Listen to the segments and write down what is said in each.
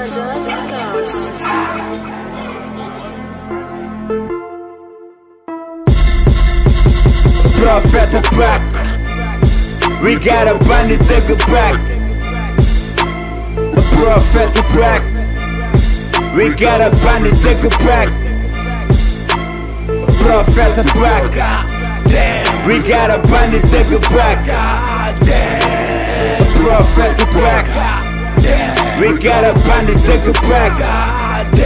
Commandant Records. Prophet back. We got a bandit take it back. A prophet back. We got a bandit take it back. Prophet back. We got a bandit take it back. A prophet back. We got a bandit take it back.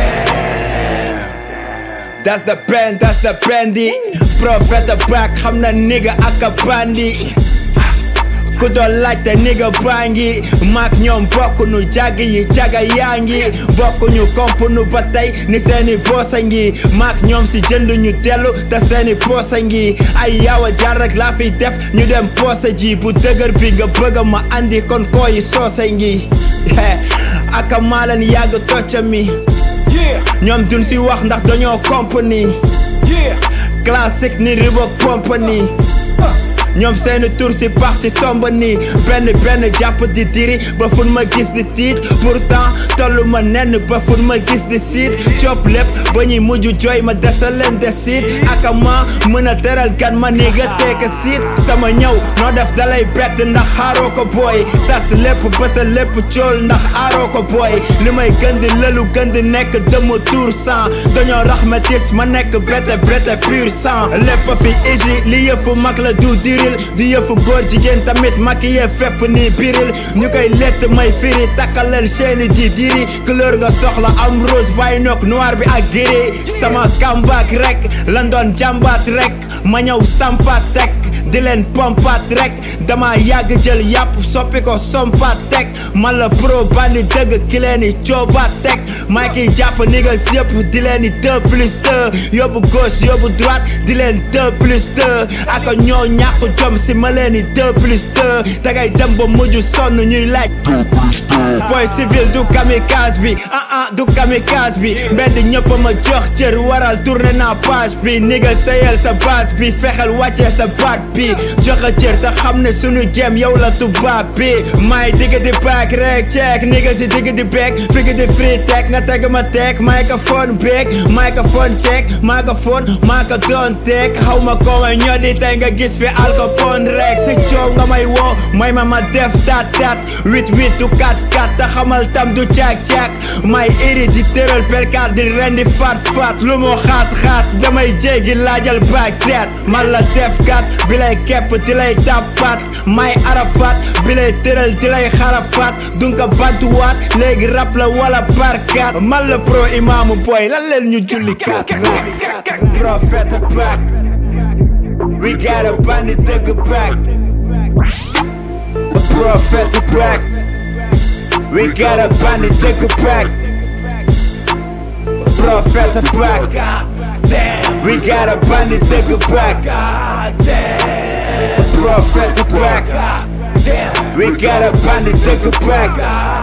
That's the band, that's the bandy Prophet back, xam na nigga ak a bandi ku doon laajte nigga baa ngi maak ñoom bokk nu jàgg yi jaga yaa ngi bokk ñu komp nu ba tey ni seeni boosa ngi maak ñoom si jënd ñu dellu te seeni poosa ngi ay yaawa jaar rek laa fiy def ñu dem poosa ji bu dëgër bi nga bëgg ma andi kon kooyi soose ngi aka maa leen yàgg tocca mi ñoom duñ si wax ndax dañoo compagnie classique ni Reebok compagnie ñoom seeni tur si pax ci tomb nii benn benn jàpp di diri ba fun ma gis di tiit pourtant tollu ma nenn ba fun ma gis di siit cop lépp ba ñuy mujj jooy ma desa leen des siit aka ma mën a teral gan ma ni nga teeka siit sama ñëw noo def dalay bett ndax xaaroo ko booy tas lépp ba sa lépp cool ndax aaroo ko booy li may gën di lëlu gën di nekk dëma tour sang dañoo raxmatis ma nekk bete bete pur sang lépp fi easy li yëfu mag la du diril di yëfu góor jigéen tamit maquillé fépp ni biril ñu koy lett may firi takkaleel chaîne di diri couleur nga soxla am rose bàyyi noog noir bi ak giri sama comeback rek lan doon jàmbaat rek ma ñëw sampat tek di leen pompat rek dama yàgg jël yàpp soppi ko sompat tek man la pro bandi dëgg ki leen i coobaat tek maa kiy jàpp niggas yëpp di leen i deux plus deux yóbbu gauche yóbbu droite di leen deux plus deux aka ñoo ñàkk jom si ma leen i deux plus deux dangay dem ba mujj sonn ñuy laaj boy civil du kamikaze bi ah ah du kamikaze bi mbedd ñëpp ma jox cër waral tourné naa page bi niggas teyel sa base bi fexel wàccee sa baat bi joxe cër te xam ne sunu game yow la tubaab bi may digg di back rek check niggas si digg di back figg di free tech nga teg ma teg microphone beeg microphone check microphone maa ko doon teg xaw ma ko may ñoo di tey nga gis fi alcophone rek si coow nga may woo may ma ma def tat tat huit huit du kat kat te xamal tam du caak caak may iri di tëral perkaat di rendi faat faat lu mu xaat xaat damay jéggi laajal baak teet man la def kat bi lay kepp di lay tàppaat may arafat bi lay tëral di lay xarafaat dunga bantuwaat léegi rap la wala barkat man la pro imaamu boy lan leen ñu julli kat prophète back we got a bandit dëgg back prophète back we got a bandit dëgg back prophète back we got a bandit dëgg back prophète back we got a bandit dëgg back